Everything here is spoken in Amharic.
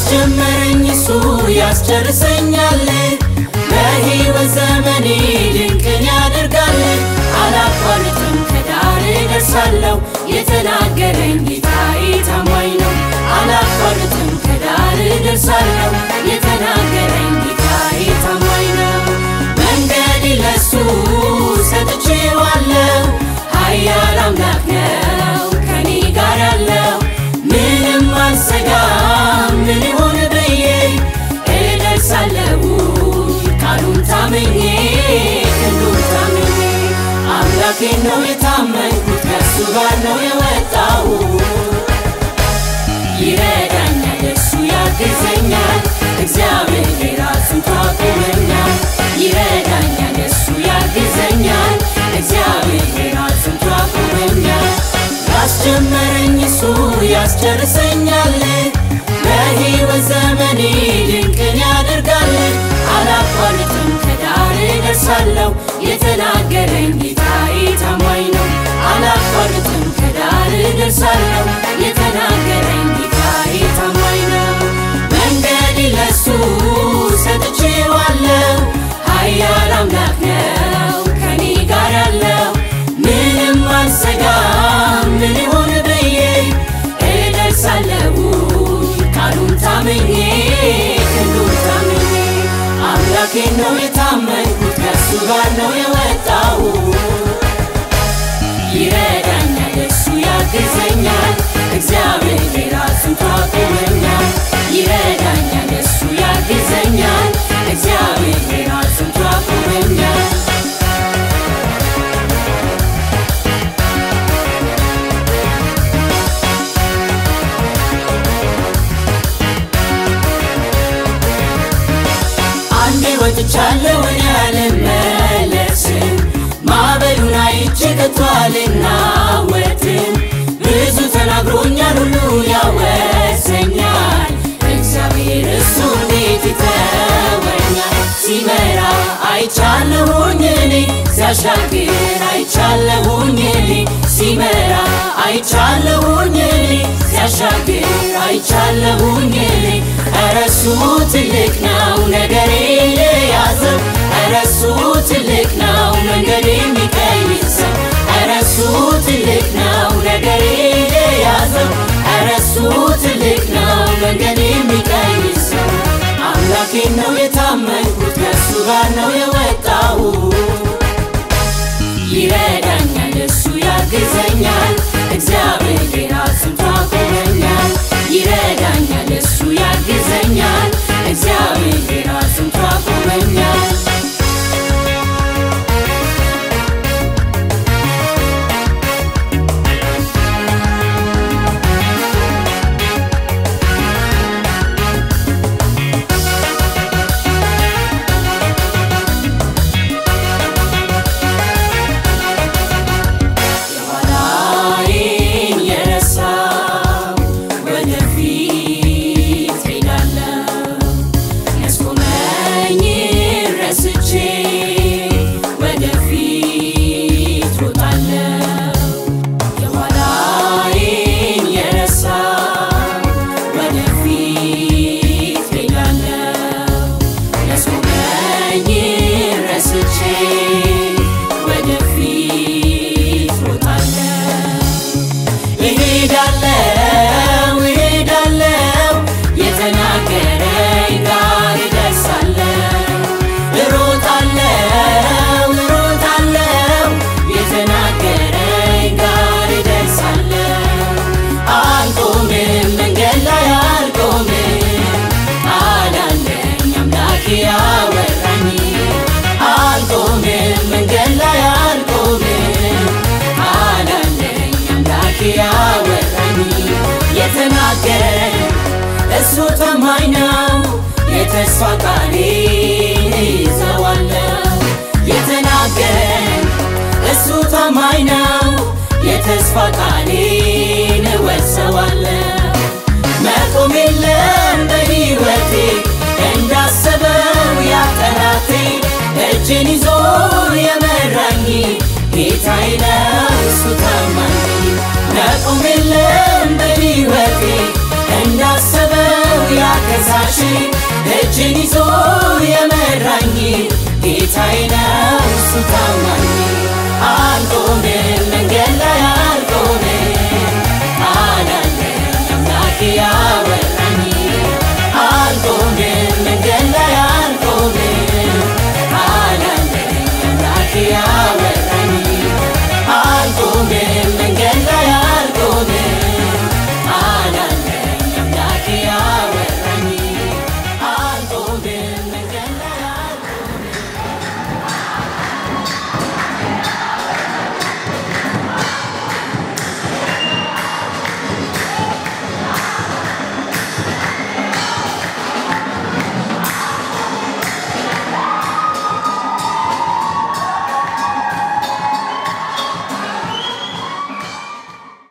ያስጀመረኝ እሱ ያስጨርሰኛል። በሕይወት ዘመኔ ድንቅን ያደርጋል። አላቋርጥም ከዳር ደርሳለሁ። የተናገረኝ ጌታዬ ታማኝ ነው። አላቋርጥም ከዳር ደርሳለሁ። የተናገረኝ ጌታዬ ታማኝ ነው። መንገድ ለሱ ሰጥቼዋለሁ። ኃያል አምላክ ነው ከኔ ጋር ያለው ምንም አልሰጋም። ምን ይሆን ብዬ እደርሳለሁ ቃሉን ታምኜ ክንዱን ታምኜ አምላኬን ነው የታመንኩት ከእሱ ጋር ነው የወጣው ይረዳኛል እሱ ያግዘኛል እግዚአብሔር ራሱን ታቆመኛል ይረዳኛል እሱ ያግዘኛል እግዚአብሔር ራሱን ታቆመኛል ያስጀመረኝ እሱ ያስጨርሰኛል በሕይወት ዘመኔ ድንቅን ያደርጋል አላቋርጥም ከዳር ደርሳለሁ የተናገረኝ ጌታዬ ታማኝ ነው አላቋርጥም ከዳር ደርሳለሁ የተናገረኝ ጌታዬ ታማኝ ነው መንገድ ለሱ ሰጥቼዋለሁ ኃያል አምላክ ነው ከኔ ጋር ያለው ምንም አልሰጋም ምን ይሆን ብዬ እደርሳለሁ ቃሉን ታምኜ ክንዱን ታምኜ አምላኬን ነው የታመንኩት ከእሱ ጋር ነው የወጣው ይረዳኛል እሱ ያግዘኛል እግዚአብሔር ራሱን ታቆመኛል ይረዳኛል እሱ ያግዘኛል እግዚአብሔር ራሱን ታቆመኛል አንዴ ወጥቻለሁ እኔ አልመለስም ማዕበሉን አይቼ ከቶ አልናወጥም ብዙ ተናግሮኛል ሁሉ ያወሰኛል እግዚአብሔር እሱ እንዴት ይተወኛል ሲመራ አይቻለሁኝ እኔ ሲያሻግር አይቻለሁኝ እኔ ሲመራ አይቻለሁኝ እኔ ሲያሻግር አይቻለሁኝ እኔ ኧረ እሱ ትልቅ ነው ነገሬ የያዘው ኧረ እሱ ትልቅ ነው መንገድ የሚቀይሰው ኧረ እሱ ትልቅ ነው ነገሬ የያዘው ኧረ እሱ ትልቅ ነው መንገድ የሚቀይሰው አምላኬን ነው የታመንኩት ከእሱ ጋር ነው የወጣው ይረዳኛል እሱ ያግዘኛል እግዚአብሔር ራሱን ታቆመኛል ይረዳኛል እሱ ያግዘኛል እግዚአብሔር ራሱን ታቆመኛል የኋላዬን የረሳው ወደፊት ሄዳለሁ ያስቆመኝ ረስቼ ወደፊት ሮጣለሁ የኋላዬን የረሳው ወደፊት ሄዳለሁ ያስቆመኝ ረስቼ ወደፊት ሮጣለሁ እሄዳለሁ እሄዳለሁ የተናገረኝ ጋር እደርሳለሁ እሮጣለሁ እሮጣለሁ የተናገረኝ ጋር እደርሳለሁ አልቆምም መንገድ ላይ አልቆምም አላለኝ አምላኬ ያወራኝ አልቆምም መንገድ ላይ አልቆምም አላለኝ አምላኬ ያወራኝ የተናገረኝ እሱ ታማኝ ነው የተስፋ ቃሌን ይዘዋለሁ የተናገረኝ እሱ ታማኝ ነው የተስፋ ቃሌን እወርሰዋለሁ መቆም የለም በሕይወቴ እንዳሰበው ያጠላቴ እጄን ይዞ የመራኝ ጌታዬ ነው እሱ ታማኝ መቆም የለም በሕይወቴ እንዳሰበው ያጠላቴ ከሳሽ እጅን ይዞ የመራኝ ጌታዬ ነው እሱ ታማኝ አልቆምም መንገድ ላይ